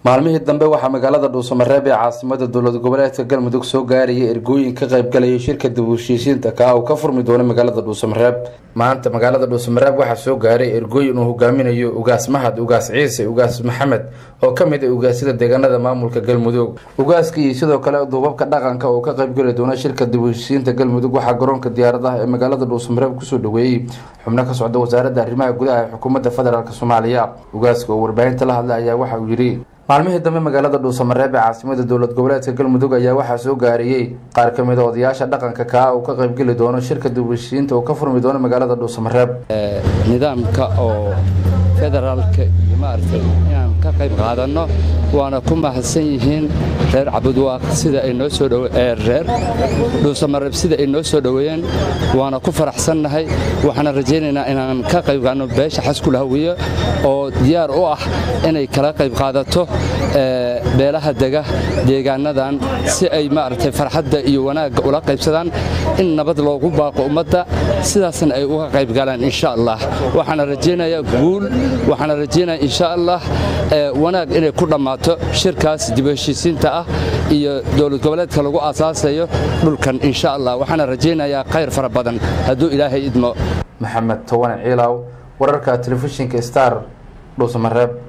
maalmihii dambe waxaa magaalada dhuusamareeb ee caasimada dowlad goboleedka galmudug soo gaarayay ergooyin ka qaybgalayay shirka dib u heshiisiinta kaa uu ka furmi doono magaalada dhuusamareeb maanta magaalada dhuusamareeb waxaa soo gaaray ergooyin uu hogaaminayo ugaas mahad ugaas ciise ugaas maxamed oo ka mid ah ugaasyada deegaanada maamulka galmudug ugaaska iyo sidoo kale duubabka dhaqanka oo ka qaybgali doona shirka dib u heshiisiinta galmudug waxaa garoonka diyaaradaha ee magaalada dhuusamareeb kusoo dhaweeyey xubno ka socda wasaaradda arrimaha gudaha ee xukuumadda federaalk soomaaliya ugaaska oo warbaahinta la hadlay ayaa waxa uu yidhi maalmihii dambe magaalada dhuusamareeb ee caasimada dowlad goboleedka galmudug ayaa waxaa soo gaariyey qaar ka mid a odayaasha dhaqanka kaa uu ka qaybgeli doono shirka dib u heshiisiinta uu ka furmi doono magaalada dhuusamareeb nidaamka oo federaalka iyo maaragtay inaan ka qayb qaadanno waana ku mahadsan yihiin reer cabudwaaq sida ay noo soo reer dhuusamareeb sida ay noo soo dhoweeyeen waana ku faraxsannahay waxaana rajaynaynaa inaan ka qayb qaadno beesha xaskul hawiye oo diyaar u ah inay kala qayb qaadato beelaha dega deegaanadan si ay maaragtay farxadda iyo wanaagga ula qaybsadaan in nabad loogu baaqo ummadda sidaasna ay uga qayb galaan insha allah waxaana rajaynayaa guul waxaana rajaynaya insha allah wanaag inay ku dhammaato shirkaas dib u heshiisiinta ah iyo dowlad goboleedka lagu aasaasayo dhulkan insha allah waxaana rajaynayaa khayr fara badan hadduu ilaahay idmo maxamed towane ciilaaw wararka telefishinka star dhuusamareeb